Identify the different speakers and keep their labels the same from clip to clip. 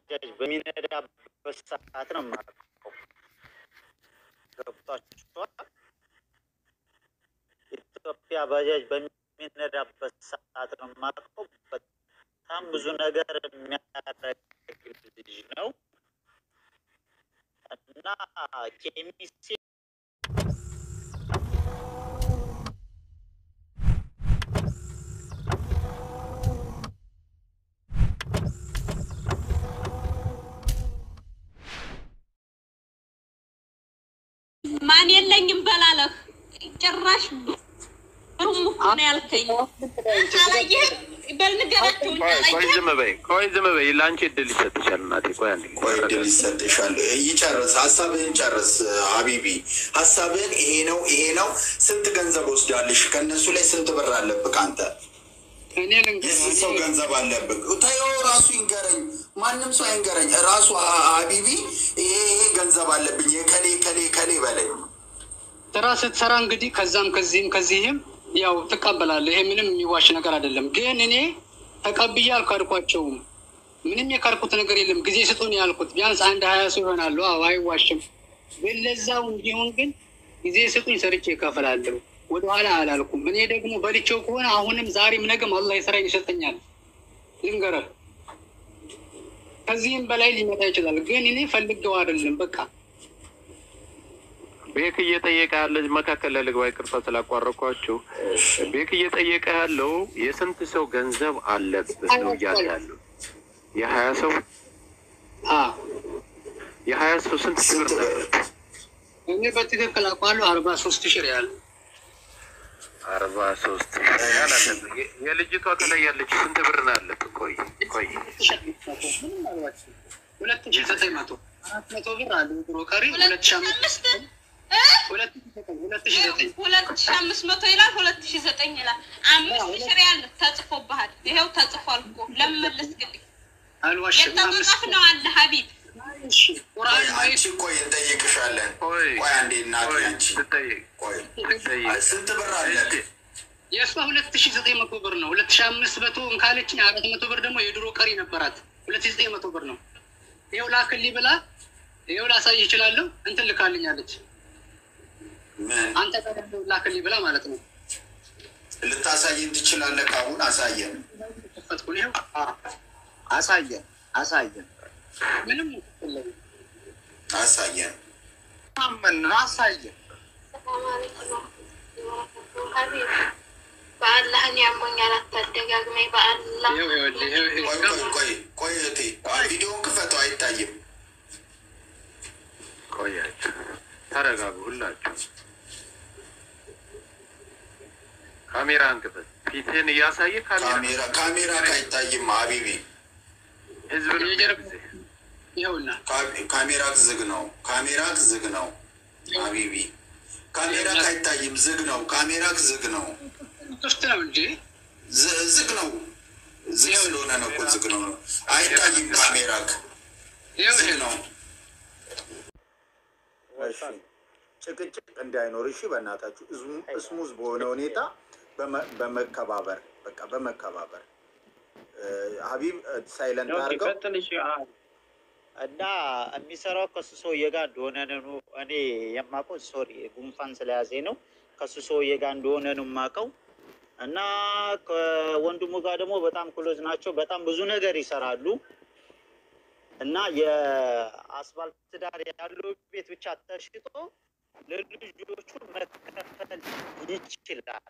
Speaker 1: ባጃጅ በሚነዳበት ሰዓት ነው የማውቀው። ገብቷችኋል? ኢትዮጵያ ባጃጅ በሚነዳበት ሰዓት ነው የማውቀው። በጣም ብዙ ነገር የሚያደርግ ልጅ ነው እና ኬሚሴ
Speaker 2: ማን የለኝም በላለህ ጭራሽ ሩም እኮ ነው ያልከኝ። አላየህም? በል ንገራቸው እንጂ
Speaker 3: ቆይ
Speaker 2: አላየህም?
Speaker 3: ዝም በይ፣ ቆይ ዝም በይ። ለአንቺ እድል ይሰጥሻል እናቴ። ቆይ አንዴ
Speaker 4: ቆይ እድል ይሰጥሻል። ይጨርስ፣ ሀሳብህን ጨርስ ሀቢቢ። ሀሳብህን ይሄ ነው ይሄ ነው። ስንት ገንዘብ ወስዳለሽ? ከእነሱ ላይ ስንት ብር አለብህ አንተ?
Speaker 5: እኔ
Speaker 4: የስንት ሰው ገንዘብ አለብህ? ተይው፣ ራሱ ይንገረኝ። ማንም ሰው አይንገረኝ። ራሱ ሀ- ሀቢቢ ይሄ ይሄ ገንዘብ አለብኝ የከሌ ከሌ ከሌ በለኝ።
Speaker 5: ስራ ስትሰራ እንግዲህ ከዛም ከዚህም ከዚህም ያው ትቀበላለህ። ይሄ ምንም የሚዋሽ ነገር አይደለም። ግን እኔ ተቀብዬ አልካድኳቸውም። ምንም የካድኩት ነገር የለም። ጊዜ ስጡን ያልኩት ቢያንስ አንድ ሀያ ሰው ይሆናሉ። አዎ አይዋሽም። ግን ለዛው እንዲሆን ግን ጊዜ ስጡኝ፣ ሰርቼ እከፈላለሁ። ወደኋላ አላልኩም። እኔ ደግሞ በልቼው ከሆነ አሁንም ዛሬም ነገም አላህ የስራዬን ይሰጠኛል። ልንገረህ፣ ከዚህም በላይ ሊመጣ ይችላል። ግን እኔ ፈልገው አይደለም በቃ
Speaker 3: ቤክ እየጠየቀ ያለ መካከል ላይ ልግባ፣ ይቅርታ ስላቋረጥኳችሁ። ቤክ እየጠየቀ ያለው የስንት ሰው ገንዘብ አለብህ ነው እያለ ያለው። የሀያ ሰው
Speaker 5: አዎ
Speaker 3: የሀያ ሰው ስንት ሺህ ብር ነበር?
Speaker 5: እኔ በትክክል አውቃለሁ። አርባ ሶስት ሺህ ሪያል
Speaker 3: አርባ ሶስት ሺህ ሪያል አለብህ። የ- የልጅቷ ከላይ ያለች ስንት ብር ነው ያለብህ? ቆይ ቆይ
Speaker 5: ሁለት ሺህ ዘጠኝ መቶ አራት መቶ ብር አለ ድሮ ቀሪ ሁለት ሺህ አምስት
Speaker 2: አምስት እ?
Speaker 5: ሁለት ሺህ ዘጠኝ ሁለት ሺህ ዘጠኝ
Speaker 2: ሁለት ሺህ አምስት መቶ ይላል፣ ሁለት ሺህ ዘጠኝ ይላል። አምስት ሺህ ሪያል ተጽፎብሃል። ይኸው ተጽፏል እኮ ለምመልስ ግድ
Speaker 5: አልዋሽም። አምስት
Speaker 2: የተጻጻፍ ነው አለ ሀቢብ
Speaker 5: እሺ ቁርአን
Speaker 4: ቆይ
Speaker 5: ማየት
Speaker 4: አንቺ ቆይ እንጠይቅሻለን።
Speaker 3: ቆይ
Speaker 4: ቆይ አንዴ እናቴ
Speaker 3: ቆይ
Speaker 4: አንቺ
Speaker 3: ትጠይቅ
Speaker 4: ቆይ
Speaker 3: ትጠይቅ
Speaker 4: ስንት ብር አለህ?
Speaker 5: የእሷ ሁለት ሺህ ዘጠኝ መቶ ብር ነው። ሁለት ሺህ አምስት መቶ እንካለችኝ አራት መቶ ብር ደግሞ የድሮ ቀሪ ነበራት። ሁለት ሺህ ዘጠኝ መቶ ብር ነው። ይኸው ላክልኝ ብላ ይኸው ላሳይ ይችላለሁ እንትን ልካልኛለች።
Speaker 4: ምን
Speaker 5: አንተ ቀደም ላክልኝ ብላ ማለት ነው።
Speaker 4: ልታሳየን ትችላለህ? ካሁን አሳየን፣
Speaker 5: ከፈትኩን ይኸው
Speaker 6: አሳየን አሳየን
Speaker 5: ምንም የለም።
Speaker 4: አሳየን።
Speaker 6: አመን አሳየን
Speaker 7: በአላህ እኔ ያሞኛል፣ አታደጋግመኝ። በአላህ
Speaker 5: ይኸው ይኸውልህ፣ ይኸው
Speaker 4: ቆይ
Speaker 5: ይኸው
Speaker 4: ቆይ ቆይ ቆይ እህቴ ቪዲዮውን ክፈተው፣ አይታይም።
Speaker 3: ቆያችሁ፣ ተረጋጉ ሁላችሁ። ካሜራን ክፈት። ፊትህን እያሳየ ካሜራ
Speaker 4: ካሜራ ካሜራ አይታይም። ሀቢቢ
Speaker 3: ህዝብ ነው
Speaker 5: የጀርባ-
Speaker 3: የሚያግዝህ።
Speaker 5: ይኸውና
Speaker 4: ካ- ካሜራ ዝግ ነው። ካሜራ ዝግ ነው። ሀቢቢ ካሜራ አይታይም። ዝግ ነው። ካሜራ ዝግ ነው።
Speaker 5: ክፍት ነው እንጂ
Speaker 4: ዝ- ዝግ ነው። ዝግ ስለሆነ ነው እኮ ዝግ ነው። አይታይም። ካሜራ
Speaker 5: ይኸው
Speaker 4: ዝግ
Speaker 5: ይሄ
Speaker 4: ነው።
Speaker 8: እሺ ጭቅጭቅ እንዳይኖር እሺ፣ በእናታችሁ እዝሙ- እስሙዝ በሆነ ሁኔታ በመ- በመከባበር በቃ በመከባበር እ፣ ሀቢብ ሳይለንት አድርገው
Speaker 1: እና የሚሰራው ከሱ ሰውዬ ጋር እንደሆነ ነው እኔ የማውቀው። ሶሪ ጉንፋን ስለያዘኝ ነው። ከሱ ሰውዬ ጋር እንደሆነ ነው የማውቀው። እና ከወንድሙ ጋር ደግሞ በጣም ክሎዝ ናቸው። በጣም ብዙ ነገር ይሰራሉ። እና የአስፋልት ዳር ያለው ቤት ብቻ ተሽጦ ለልጆቹ መከፈል ይችላል።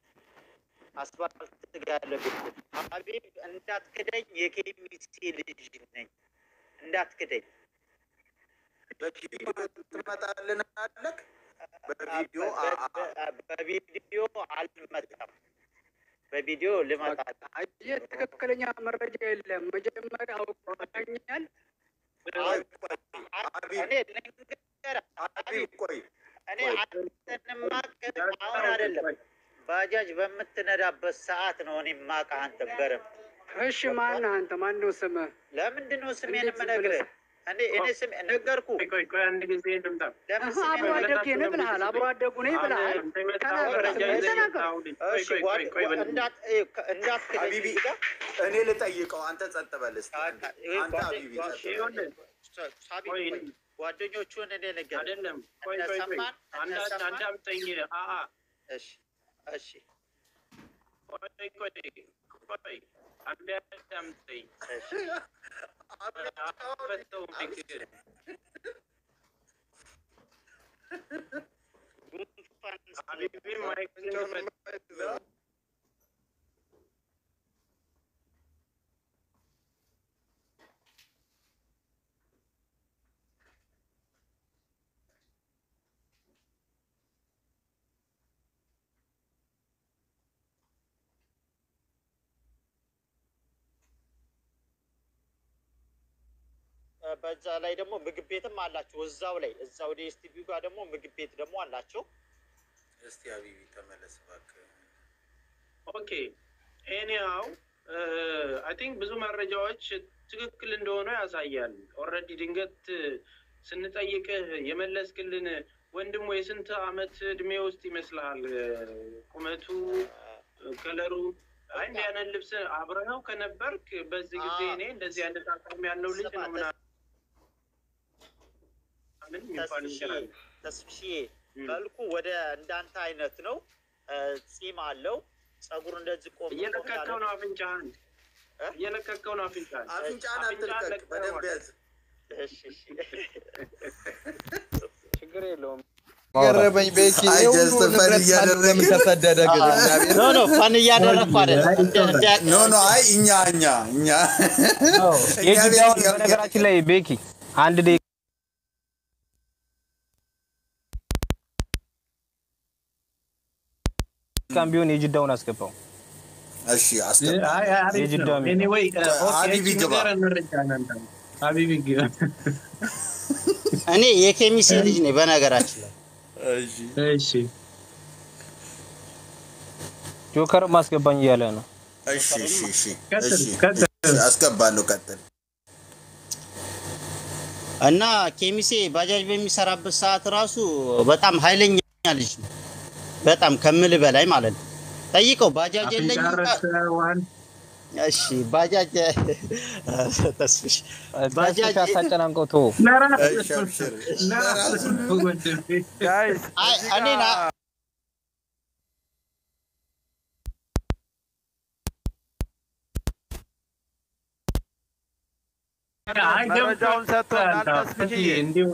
Speaker 1: አስፋልት ጋር ያለ ቤት ሀቢብ እንዳትክደኝ፣ የኬሚሴ ልጅ ነኝ እንዳትክደኝ።
Speaker 8: በቪዲዮ ትመጣልን አለክ በቪዲዮ አ- አ-
Speaker 1: በቪዲዮ አልመጣም። በቪዲዮ ልመጣ
Speaker 5: አየህ፣ ትክክለኛ መረጃ የለም። መጀመሪያ አውቀኛል።
Speaker 8: ቆይ፣ ቆይ፣ ሀቢብ
Speaker 1: እኔ ልንገርህ፣
Speaker 8: ሀቢብ ቆይ
Speaker 1: እኔ አንተን ማቅህ አሁን አይደለም ባጃጅ በምትነዳበት ሰዓት ነው እኔ ማቅህ አንተ በረም
Speaker 5: እሺ፣ ማነህ አንተ? ማነው ስምህ?
Speaker 1: ለምንድን ነው ስሜን
Speaker 5: እንዴት ዝም
Speaker 1: የምነግርህ?
Speaker 5: ብለህ-
Speaker 1: እኔ እኔ ስም ነገርኩ።
Speaker 3: ቆይ ቆይ አንድ ጊዜ ልምጣ።
Speaker 1: ለምን
Speaker 5: አሀ፣
Speaker 1: ስሜን
Speaker 5: አብሮ አደጌ ነህ ብለሃል። አብሮ አደጉ ነኝ ብለሃል። ተናገር፣ ስምህን ተናገር።
Speaker 1: እሺ ጓድ- እንዳት እ፣ ከ- እንዳትክደኝ
Speaker 8: ሀቢቢ
Speaker 1: እዚህ ጋር
Speaker 8: እኔ ልጠይቀው፣ አንተ ጸጥ በል እስኪ። አንተ ሀቢቢ ጸጥ በል።
Speaker 1: ሳቢ ቆይ፣ ጓደኞቹን እኔ ነገር
Speaker 3: አይደለም ቆይ
Speaker 1: እነ
Speaker 3: ቆይ ቆይ
Speaker 1: ሰማን እነ
Speaker 3: አንድ
Speaker 1: ሰማን
Speaker 3: አዳምጠኝ። አአ
Speaker 1: እሺ እሺ
Speaker 3: ቆይ ቆይ ቆይ አንድ አዳምጠኝ።
Speaker 1: እሺ
Speaker 3: አፈተው ምክር
Speaker 1: ጉንፋን
Speaker 3: ሀቢቢ ማይክን ፈት-
Speaker 1: በዛ ላይ ደግሞ ምግብ ቤትም አላቸው። እዛው ላይ እዛው ዲኤስቲቪ ጋር ደግሞ ምግብ ቤት ደግሞ አላቸው።
Speaker 8: እስቲ ሀቢቢ ተመለስ እባክህ።
Speaker 3: ኦኬ ኤኒሃው አይ ቲንክ ብዙ መረጃዎች ትክክል እንደሆነ ያሳያል። ኦልሬዲ ድንገት ስንጠይቅህ የመለስክልን ወንድሙ የስንት አመት እድሜ ውስጥ ይመስልሃል? ቁመቱ፣ ከለሩ አይ እንዲህ አይነት ልብስ አብረኸው ከነበርክ በዚህ ጊዜ እኔ እንደዚህ አይነት አቋም ያለው ልጅ ነው ምናምን የሚባል ይችላል።
Speaker 1: ተስፍሽዬ መልኩ ወደ እንዳንተ አይነት ነው። እ፣ ጺም አለው። ጸጉር እንደዚህ ቆም ቆም
Speaker 3: እየለቀቀው
Speaker 1: ያለ
Speaker 3: ነው አፍንጫህን፣ እየለቀቀው ነው አፍንጫህን።
Speaker 8: አፍንጫህን አትልቀቅ፣ በደንብ ያዝ።
Speaker 1: እሺ እሺ
Speaker 9: ችግር የለውም።
Speaker 10: ገረመኝ ቤኪ
Speaker 4: አይ
Speaker 10: ይሄ ሁሉ
Speaker 4: ጀስት ፈን
Speaker 10: ንብረት
Speaker 4: እያደረግን
Speaker 10: ለምን ተሰደደ ግን እግዚአብሔር
Speaker 1: ኖ ኖ ፈን እያደረግኩ አይደለም። እንደ- እንደ-
Speaker 4: ኖ ኖ አይ እኛ እኛ እኛ እኛ
Speaker 9: የጅዳውን
Speaker 4: ቤት
Speaker 9: በነገራችን ላይ ቤኪ አንድ ደቂቃ ደቂቃም ቢሆን የጅዳውን አስገባው።
Speaker 4: እሺ አስገባ
Speaker 3: አይ አሪፍ ነው።
Speaker 9: የጅዳው ሚል
Speaker 3: ኤኒዌይ
Speaker 4: ሀቢቢ ግባ።
Speaker 3: ሀቢቢ ግባ።
Speaker 1: እኔ የኬሚሴ ልጅ ነኝ በነገራችን ላይ
Speaker 4: እሺ
Speaker 3: እሺ
Speaker 9: ጆከር ማስገባኝ እያለ ነው።
Speaker 4: እሺ እሺ እሺ
Speaker 3: ቀጥል
Speaker 4: እሺ
Speaker 3: ቀጥል።
Speaker 4: እሺ፣ አስገባለሁ ቀጥል
Speaker 1: እና ኬሚሴ ባጃጅ በሚሰራበት ሰዓት ራሱ በጣም ኃይለኛ ልጅ ነው። በጣም ከምል በላይ ማለት ነው። ጠይቀው ባጃጅ የለኝም።
Speaker 3: አፍንጫ
Speaker 1: እሺ ባጃጅ ተስፍሽ ባጃጅ
Speaker 9: ተስፋ ሳጨናንቀው ተወው።
Speaker 4: እሺ አብሽር ለራሱ
Speaker 10: ጋይስ
Speaker 1: አይ
Speaker 10: እዚህ
Speaker 1: እኔ ና
Speaker 10: ጋር መረጃውን ሰጥቶናል። ተስፍዬ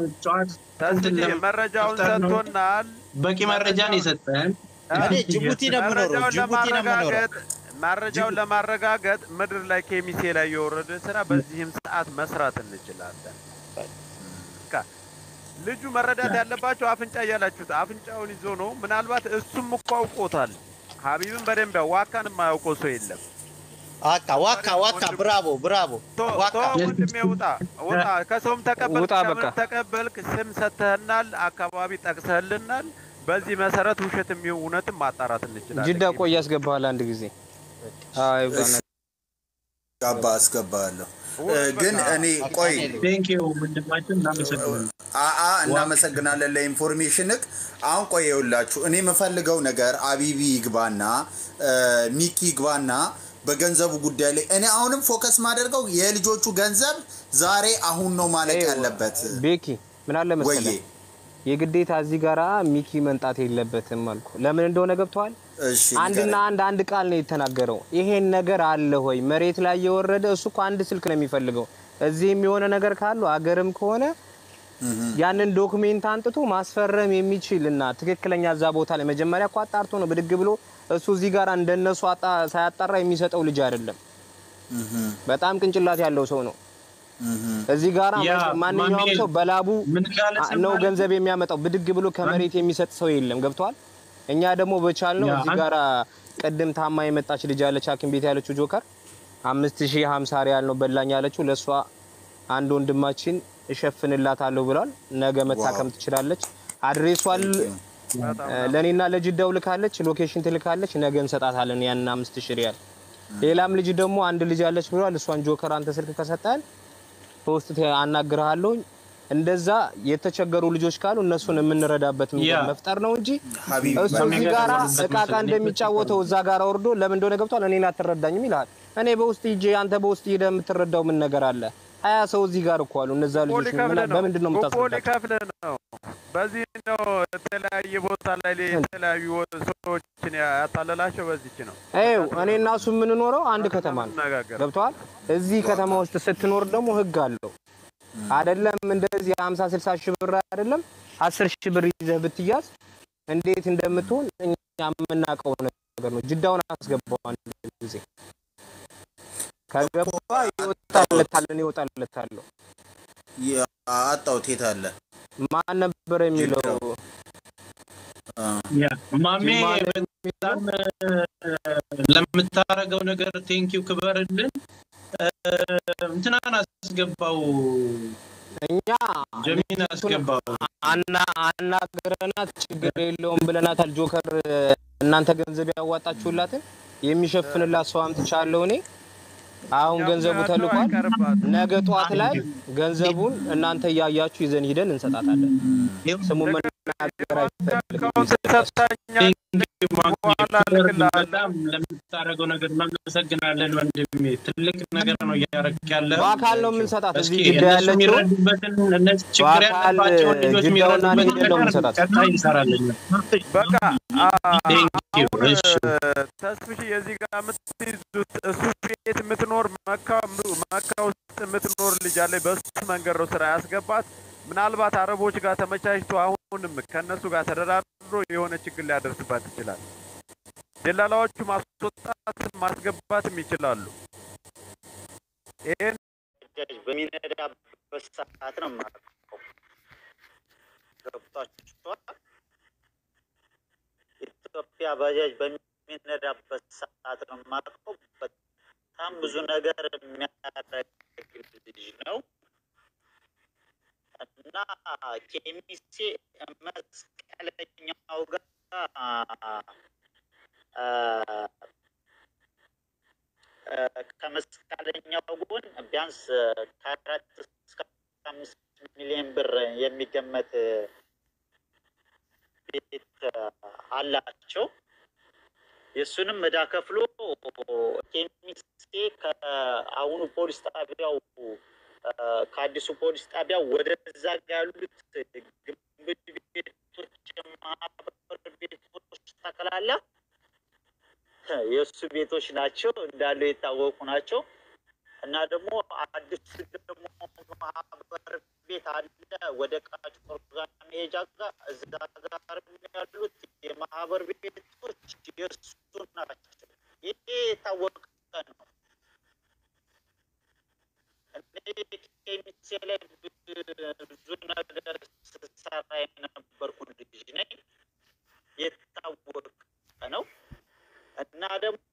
Speaker 10: ተስፍዬ መረጃውን ሰጥቶናል።
Speaker 3: በቂ መረጃ ነው የሰጠህን።
Speaker 1: እኔ ጅቡቲ ነው የምኖረው።
Speaker 10: መረጃውን
Speaker 1: ጅቡቲ ነው የምኖረው።
Speaker 10: ለማረጋገጥ መረጃውን ለማረጋገጥ ምድር ላይ ኬሚሴ ላይ የወረደ ስራ በዚህም ሰዓት መስራት እንችላለን። በቃ ልጁ መረዳት ያለባቸው አፍንጫ እያላችሁት አፍንጫውን ይዞ ነው። ምናልባት እሱም እኮ አውቆታል። ሀቢብን በደንብ ያው ዋካን የማያውቀው ሰው የለም።
Speaker 1: ዋካ ዋካ ዋካ ብራቮ ብራቮ
Speaker 10: ቶ
Speaker 1: ዋካ
Speaker 10: ቶ ወንድሜ ውጣ ውጣ፣ ከሰውም ተቀበልክ
Speaker 9: ውጣ በቃ።
Speaker 10: ከምንም ተቀበልክ፣ ስም ሰጥተህናል፣ አካባቢ ጠቅሰህልናል። በዚህ መሰረት ውሸት የሚሆን እውነትም ማጣራት እንችላለን።
Speaker 9: ጅዳ ቆይ ያስገባሃል አንድ ጊዜ። አይ ባና
Speaker 4: ጋባ አስገባለሁ እ፣ ግን እኔ ቆይ
Speaker 3: ቴንኪው ወንድማችን እናመሰግናለን።
Speaker 4: አአ እናመሰግናለን ለኢንፎርሜሽንክ። አሁን ቆይ የውላችሁ እኔ የምፈልገው ነገር አቢቢ ይግባና እ፣ ሚኪ ይግባና በገንዘቡ ጉዳይ ላይ እኔ አሁንም ፎከስ ማደርገው የልጆቹ ገንዘብ ዛሬ አሁን ነው ማለቅ ያለበት።
Speaker 9: ቤኪ ምን አለ
Speaker 4: ወዬ
Speaker 9: መሰለህ የግዴታ እዚህ ጋራ ሚኪ መንጣት የለበትም አልኩ። ለምን እንደሆነ ገብተዋል።
Speaker 4: እሺ
Speaker 9: አንድና
Speaker 4: ንገረኝ።
Speaker 9: አንድ አንድ ቃል ነው የተናገረው። ይሄን ነገር አለ ሆይ መሬት ላይ የወረደ እሱ እኮ አንድ ስልክ ነው የሚፈልገው። እዚህም የሆነ ነገር ካሉ አገርም ከሆነ ያንን ዶክሜንት አንጥቶ ማስፈረም የሚችል እና ትክክለኛ እዛ ቦታ ላይ መጀመሪያ እኮ አጣርቶ ነው ብድግ ብሎ እሱ እዚህ ጋር እንደነሱ አጣ- ሳያጣራ የሚሰጠው ልጅ አይደለም። በጣም ቅንጭላት ያለው ሰው ነው። እዚህ ጋር
Speaker 3: ያ
Speaker 9: ማንኛውም
Speaker 3: ማሜ
Speaker 9: ሰው በላቡ
Speaker 3: ምን እንዳለ
Speaker 9: ነው
Speaker 3: ሰማህ?
Speaker 9: ገንዘብ የሚያመጣው። ብድግ ብሎ ከመሬት የሚሰጥ ሰው የለም። ገብቷል። እኛ ደግሞ በቻልነው
Speaker 3: ያ
Speaker 9: እዚህ
Speaker 3: አንተ-
Speaker 9: ጋራ ቅድም ታማ የመጣች ልጅ ያለች ሐኪም ቤት ያለችው ጆከር አምስት ሺህ ሀምሳ ሪያል ነው በላኝ ያለችው። ለእሷ አንድ ወንድማችን እሸፍንላታለሁ ብሏል። ነገ መታከም ትችላለች። አድሬሷን ለእኔና ለጅዳው ልካለች። ሎኬሽን ትልካለች። ነገ እንሰጣታለን ያንን አምስት ሺህ ሪያል። ሌላም ልጅ ደግሞ አንድ ልጅ አለች ብሏል። እሷን ጆከር አንተ ስልክ ከሰጠን በውስጥ አናግርሃለሁ። እንደዛ የተቸገሩ ልጆች ካሉ እነሱን የምንረዳበት መንገድ
Speaker 3: ያ።
Speaker 9: መፍጠር ነው እንጂ
Speaker 4: ሀቢብ
Speaker 9: እሱ እዚህ ጋራ
Speaker 3: በሚገርም
Speaker 9: እቃ እቃ እንደሚጫወተው እዛ ጋራ ወርዶ ለምን እንደሆነ ገብቷል። እኔን አትረዳኝም ይልሃል። እኔ በውስጥ ሂጄ አንተ በውስጥ ሄደህ የምትረዳው ምን ነገር አለ? ሀያ ሰው እዚህ ጋር እኮ አሉ። እነዛ
Speaker 10: ጉቦ
Speaker 9: ልጆች
Speaker 10: ሊከፍልህ ነው።
Speaker 9: በምንድን ነው
Speaker 10: ጉቦ
Speaker 9: የምታስረዳቸው?
Speaker 10: ሊከፍልህ ነው። በዚህ ነው የተለያየ ቦታ ላይ የተለያዩ ሰዎችን ያታለላቸው። በዚች ነው
Speaker 9: ይኸው እኔ እና እሱ የምንኖረው አንድ ከተማ ነው።
Speaker 10: ነጋገር
Speaker 9: ገብተዋል። እዚህ ከተማ ውስጥ ስትኖር ደግሞ ህግ አለው አይደለም። እንደዚህ ሀምሳ ስልሳ ሺህ ብር አይደለም አስር ሺህ ብር ይዘህ ብትያዝ እንዴት እንደምትሆን እኛ የምናውቀው ነገር ነው። ጅዳውን አስገባው አንድ ጊዜ ከገባ ይወጣለታል፣ እኔ እወጣለታለሁ።
Speaker 4: አጣሁት። የት አለ?
Speaker 9: ማን ነበር የሚለው?
Speaker 3: ያ ማሜ በጣም ለምታረገው ነገር ቴንኪው ክበርልን። እንትናን አስገባው
Speaker 9: እኛ
Speaker 3: ጀሚን አስገባው።
Speaker 9: አና አናግረናት ችግር የለውም ብለናታል። ጆከር እናንተ ገንዘብ ያዋጣችሁላትን የሚሸፍንላት ሰው አምጥቻለሁ እኔ። አሁን ገንዘቡ ተልኳል። ነገ ጠዋት ላይ ገንዘቡን እናንተ እያያችሁ ይዘን ሂደን እንሰጣታለን። ስሙን መናገር አይፈልግም።
Speaker 3: በጣም ለምታደርገው ነገር እናመሰግናለን ወንድሜ። ትልቅ ነገር ነው እያደረግ ያለ።
Speaker 9: በአካል ነው የምንሰጣት።
Speaker 3: እስኪ
Speaker 9: እዚህ ጅዳ
Speaker 3: እነሱ
Speaker 9: ያለችው
Speaker 3: የሚረዱበትን እነዚህ ችግር
Speaker 9: በአካል
Speaker 3: ያለባቸውን ልጆች
Speaker 9: ጅዳውና
Speaker 3: የሚረዱበትን
Speaker 9: ሄደን ነው
Speaker 3: ነገር
Speaker 9: የምንሰጣት።
Speaker 3: ቀጣይ እንሰራለን።
Speaker 10: በቃ
Speaker 3: ቴንኪው። እሺ
Speaker 10: ተስፍሽ የዚህ ጋር የምትይዙት እሱ ቤት የምትኖር መካ መካ ውስጥ የምትኖር ልጅ አለች። በሱ መንገድ ነው ስራ ያስገባት። ምናልባት አረቦች ጋር ተመቻችቶ አሁንም ከእነሱ ጋር ተደራድሮ የሆነ ችግር ሊያደርስባት ይችላል። ደላላዎቹ ማስወጣትም ማስገባትም ይችላሉ። ይህን
Speaker 1: ባጃጅ በሚነዳበት ሰዓት ነው የማውቀው። ገብቷችኋል? ኢትዮጵያ ባጃጅ በሚነዳበት ሰዓት ነው የማውቀው። በጣም ብዙ ነገር የሚያደርግ ልጅ ነው እና ኬሚሴ መስቀለኛው ጋር አ፣ ከመስቀለኛው ጎን ቢያንስ ከአራት እስከ አምስት ሚሊዮን ብር የሚገመት ቤት አላቸው። የእሱንም እዳ ከፍሎ ኬሚሴ ከአሁኑ ፖሊስ ጣቢያው አ፣ ከአዲሱ ፖሊስ ጣቢያ ወደዛ ጋ ያሉት ግንብ ቤቶች፣ የማህበር ቤቶች ጠቅላላ የእሱ ቤቶች ናቸው እንዳሉ የታወቁ ናቸው። እና ደግሞ አዲስ ደግሞ ማህበር ቤት አለ ወደ ቃጭቆር ጋር መሄጃ ጋር እዛ ጋር ያሉት የማህበር ቤቶች የእሱ ናቸው። ይሄ የታወቀ ነው። እኔ ኬሚሴ ላይ ብዙ ነገር ስሰራ የነበርኩ ልጅ ነኝ። የታወቀ ነው። እና ደግሞ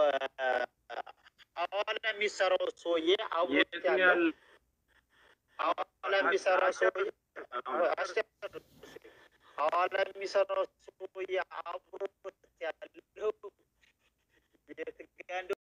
Speaker 1: ሐዋላ የሚሰራው ሰውዬ አብሮት
Speaker 3: የት ነው
Speaker 1: ያለው
Speaker 3: ያለው?
Speaker 1: ሐዋላ የሚሰራው ሰውዬ ሐዋላ የሚሰራው ሰውዬ አብሮት ያለው የት ጋ